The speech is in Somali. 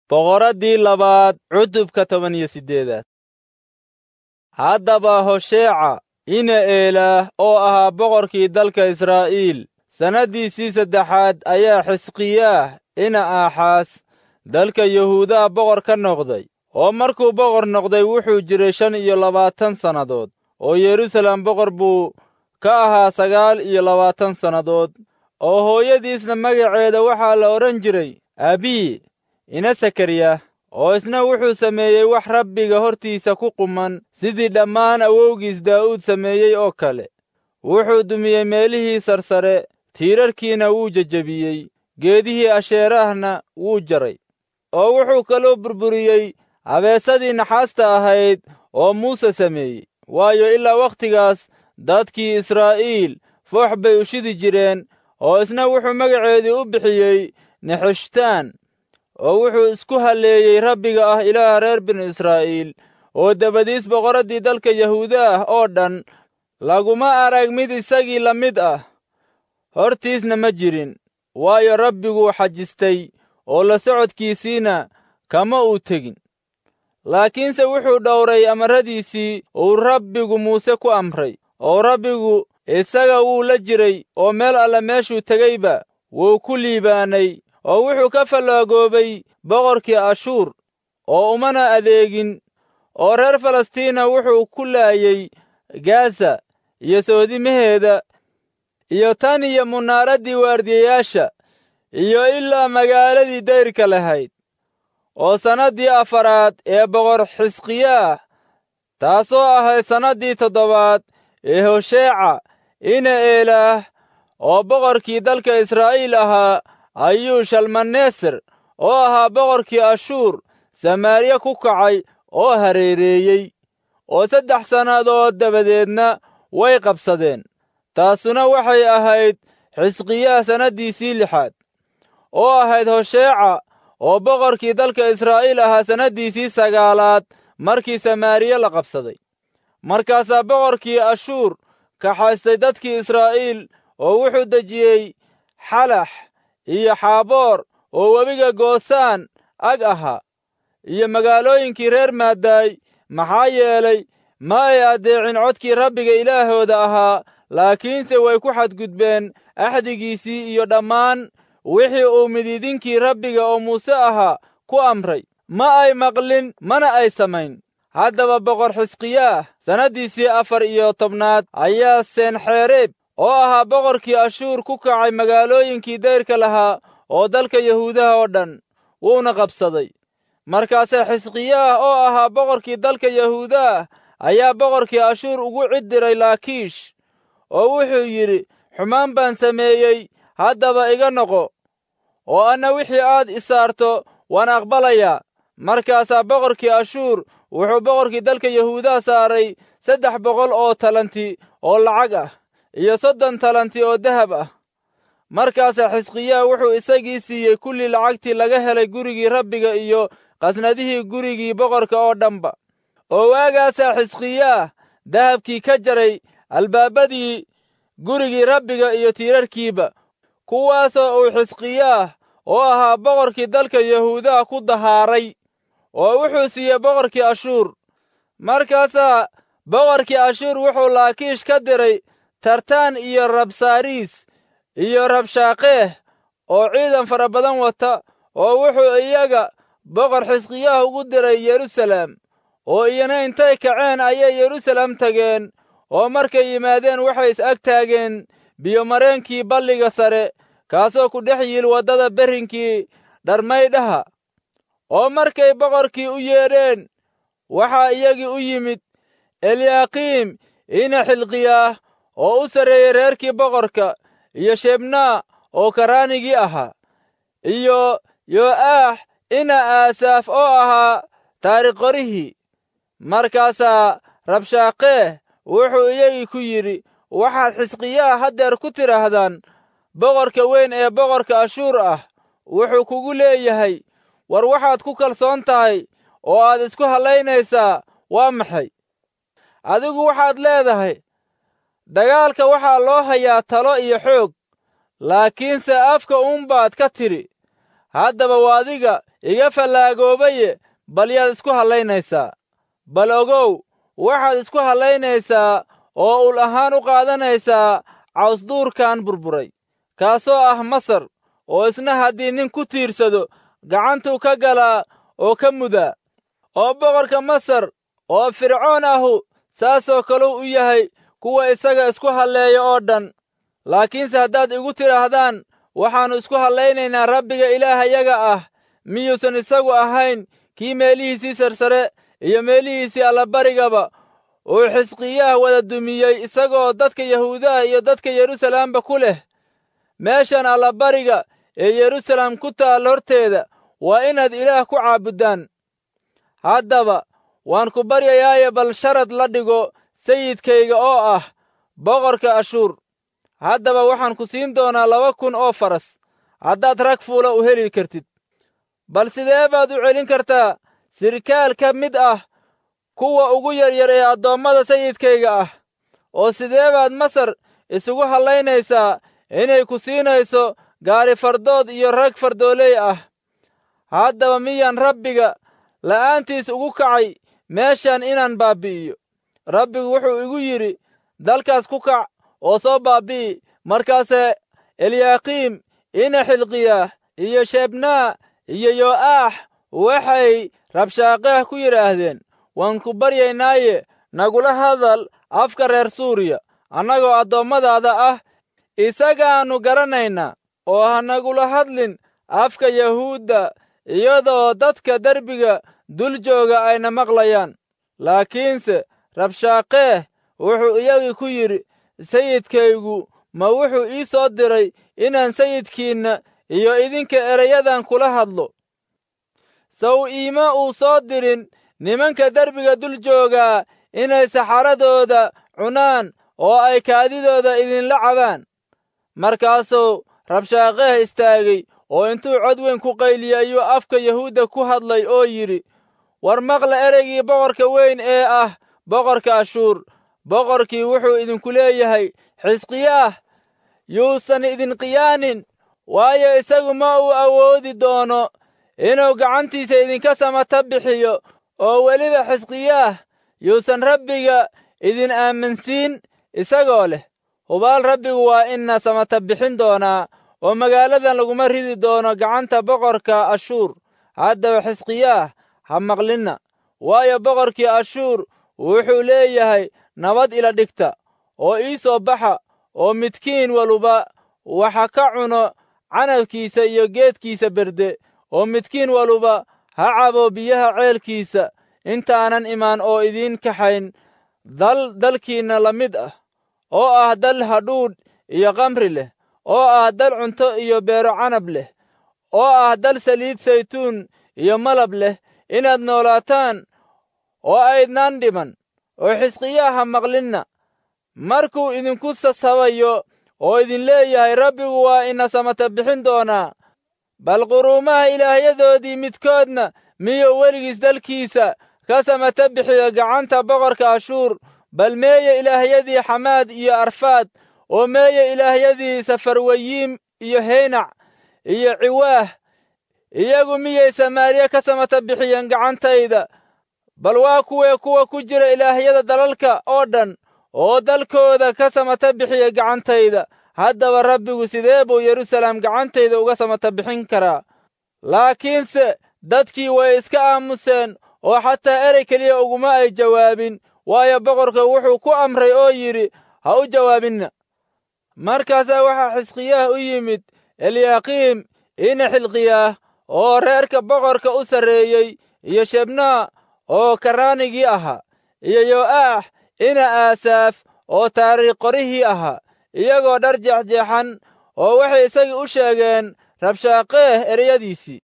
boqoraddii labaad cutubka toban iyo siddeedaad haddaba hosheeca ina eelaah oo ahaa boqorkii dalka israa'iil sannaddiisii saddexaad ayaa xisqiyaah ina aaxaas dalka yahuudaha boqor ka noqday oo markuu boqor noqday wuxuu jiray shan iyo labaatan sannadood oo yeruusaalem boqor buu ka ahaa sagaal iyo labaatan sannadood oo hooyadiisna magaceeda waxaa la odhan jiray abiyi ina sakariya oo isna wuxuu sameeyey wax rabbiga hortiisa ku quman sidii dhammaan awowgiis daa'uud sameeyey oo kale wuxuu dumiyey meelihii sarsare tiirarkiina wuu jejebiyey geedihii asheeraahna wuu jaray oo wuxuu kaloo burburiyey habeesadii naxaasta ahayd oo muuse sameeyey waayo ilaa wakhtigaas dadkii israa'iil foox bay u shidi jireen oo isna wuxuu magaceedii u bixiyey nexeshtaan oo wuxuu isku halleeyey rabbiga ah ilaaha reer binu israa'iil oo dabadiis boqoraddii dalka yahuuda ah oo dhan laguma arag mid isagii la mid ah hortiisna ma jirin waayo rabbiguu xajistay oo la socodkiisiina kama uu tegin laakiinse wuxuu dhowray amarradiisii uu rabbigu muuse ku amray oo rabbigu isaga wuu la jiray oo meel alle meeshuu tegeyba wuu ku liibaanay oo wuxuu ka fallaagoobay boqorkii ashuur oo umana adeegin oo reer falastiina wuxuu ku laayey gaza iyo soodimaheeda iyo tan iyo munaaraddii waardiyayaasha iyo ilaa magaaladii dayrka lahayd oo sannaddii afaraad ee boqor xisqiyaah taasoo ahayd sannaddii toddobaad ee hosheeca ina eelaah oo boqorkii dalka israa'iil ahaa ayuu shalmaneser oo ahaa boqorkii ashuur samaariya ku kacay oo hareereeyey oo saddex sannadood dabadeedna way qabsadeen taasuna waxay ahayd xisqiyaah sannaddiisii lixaad oo ahayd hosheeca oo boqorkii dalka israa'iil ahaa sannaddiisii sagaalaad markii samaariya la qabsaday markaasaa boqorkii ashuur kaxaystay dadkii israa'iil oo wuxuu dejiyey xalax iyo xaaboor oo webiga goosaan ag ahaa iyo magaalooyinkii reer maadaay maxaa yeelay ma ay addeecin codkii rabbiga ilaahooda ahaa laakiinse way ku xadgudbeen axdigiisii iyo dhammaan wixii uu midiidinkii rabbiga oo muuse ahaa ku amray ma ay maqlin mana ay samayn haddaba boqor xisqiyaah sannaddiisii afar iyo tobnaad ayaa seenxereeb oo ahaa boqorkii ashuur ku kacay magaalooyinkii dayrka lahaa oo dalka yahuudaha oo dhan wuuna qabsaday markaase xisqiyaah oo ahaa boqorkii dalka yahuudaah ayaa boqorkii ashuur ugu cid diray laakiish oo wuxuu yidhi xumaan baan sameeyey haddaba iga noqo oo anna wixii aad isaarto waan aqbalayaa markaasaa boqorkii ashuur wuxuu boqorkii dalka yahuudaha saaray saddex boqol oo talanti oo lacag ah iyo soddon talanti oo dahab ah markaasaa xisqiyaah wuxuu isagii siiyey kullii lacagtii laga helay gurigii rabbiga iyo qasnadihii gurigii boqorka oo dhanba oo waagaasaa xisqiyaah dahabkii ka jaray albaabadii gurigii rabbiga iyo tiirarkiiba kuwaasoo uu xisqiyaah oo ahaa boqorkii dalka yahuudaha ku dahaaray oo wuxuu siiyey boqorkii ashuur markaasaa boqorkii ashuur wuxuu laakiish ka diray tartaan iyo rabsaariis iyo rabshaaqeeh oo ciidan fara badan wata oo wuxuu iyaga boqor xisqiyaah ugu diray yeruusaalem oo iyana intay kaceen ayay yeruusaalem tageen oo markay yimaadeen waxay is ag taageen biyomareenkii balliga sare kaasoo ku dhex yiil waddada berrinkii dharmaydhaha oo markay boqorkii u yeedheen waxaa iyagii u yimid eliyaaqiim ina xilqiyaah oo u sarreeyey reerkii boqorka iyo shebnaa oo karaanigii ahaa iyo yo'aax ina aasaaf oo ahaa taarikhqorihii markaasaa rabshaaqeeh wuxuu iyagii ku yidhi waxaad xisqiyaha haddeer ku tidhaahdaan boqorka weyn ee boqorka ashuur ah wuxuu kugu leeyahay war waxaad ku kalsoon tahay oo aad isku hallaynaysaa waa maxay adigu waxaad leedahay dagaalka waxaa loo hayaa talo iyo xoog laakiinse afka uunbaad ka tidhi haddaba waa adiga iga fallaagoobaye bal yaad isku hallaynaysaa bal ogow waxaad isku hallaynaysaa oo ul ahaan u qaadanaysaa cawsduurkan burburay kaasoo ah masar oo isna haddii nin ku tiirsado gacantuu ka galaa oo ka mudaa oo boqorka masar oo fircoon ahu saasoo kaluu u yahay kuwa isaga isku halleeya oo dhan laakiinse haddaad igu tidhaahdaan waxaannu isku hallaynaynaa rabbiga ilaahayaga ah miyuusan isagu ahayn kii meelihiisii sarsare iyo meelihiisii allabarigaba uu xisqiyaah wada dumiyey isagoo dadka yahuudaha iyo dadka yeruusalaamba ku leh meeshan allabariga ee yeruusalaam ku taal horteeda waa inaad ilaah ku caabuddaan haddaba waan ku baryayaaye bal sharad la dhigo sayidkayga oo ah boqorka ashuur haddaba waxaan ku siin doonaa laba kun oo faras haddaad rag fuula u heli kartid bal sidee baad u celin kartaa sirkaal ka mid ah kuwa ugu yaryar ee addoommada sayidkayga ah oo sidee baad masar isugu hallaynaysaa inay ku siinayso gaari fardood iyo rag fardooley ah haddaba miyaan rabbiga la'aantiis ugu kacay meeshan inaan baabbi'iyo rabbigu wuxuu igu yidhi dalkaas ku kac oo soo baabbi'i markaase eliyaaqiim ina xilqiyaah iyo shebnaa iyo yo'aax waxay rabshaaqeeh ku yidhaahdeen waan ku baryaynaaye nagula hadal afka reer suuriya annagoo addoommadaada ah isagaannu garanaynaa oo ha nagula hadlin afka yahuudda iyadoo dadka derbiga dul jooga ayna maqlayaan laakiinse rabshaaqeeh wuxuu iyagii ku yidhi sayidkaygu ma wuxuu ii soo diray inaan sayidkiinna iyo idinka erayadan kula hadlo saw iima uu soo dirin nimanka derbiga dul joogaa inay saxaradooda cunaan oo ay kaadidooda idinla cabaan markaasuu rabshaaqeeh istaagay oo intuu cod weyn ku qayliyey ayuu afka yahuudda ku hadlay oo yidhi war maqla ereygii boqorka weyn ee ah boqorka ashuur boqorkii wuxuu idinku leeyahay xisqiyaah yuusan idin qiyaanin waayo isagu ma uu awoodi doono inuu gacantiisa idinka samata bixiyo oo weliba xisqiyaah yuusan rabbiga idin aaminsiin isagoo leh hubaal rabbigu waa ina samata bixin doonaa oo magaaladan laguma ridi doono gacanta boqorka ashuur haddaba xisqiyaah ha maqlinna waayo boqorkii ashuur wuxuu leeyahay nabad ila dhigta oo ii soo baxa oo midkiin waluba waxa ka cuno canabkiisa iyo geedkiisa berde oo midkiin waluba ha cabo biyaha ceelkiisa intaanan imaan oo idiin kaxayn dal dalkiinna la mid ah oo ah dal hadhuudh iyo kamri leh oo ah dal cunto iyo beero canab leh oo ah dal saliid saytuun iyo malab leh inaad noolaataan oo aydnaan dhiman oo xisqiyaaha maqlinna markuu idinku sasabayo oo idin leeyahay rabbigu waa ina samata bixin doonaa bal quruumaha ilaahyadoodii midkoodna miyuu weligiis dalkiisa ka samata bixiyo gacanta boqorka ashuur bal meeye ilaahyadii xamaad iyo arfaad oo meeye ilaahyadii safarwayiim iyo heynac iyo ciwaah iyagu miyay samaariya ka samata bixiyeen gacantayda bal waa kuwee kuwa ku jira ilaahyada dalalka oo dhan oo dalkooda ka samata bixiya gacantayda haddaba rabbigu sidee buu yeruusalaam gacantayda uga samata bixin karaa laakiinse dadkii way iska aamuseen oo xataa erey keliya uguma ay jawaabin waayo boqorka wuxuu ku amray oo yidhi ha u jawaabinna markaasaa waxaa xisqiyaah u yimid eliyaaqiim ina xilqiyaah oo reerka boqorka u sarreeyey iyo shebnaa oo karaanigii ahaa iyo yo'aax ina aasaaf oo taariikh qorihii ahaa iyagoo dhar jeexjeexan oo waxay isagii u sheegeen rabshaaqeeh ereyadiisii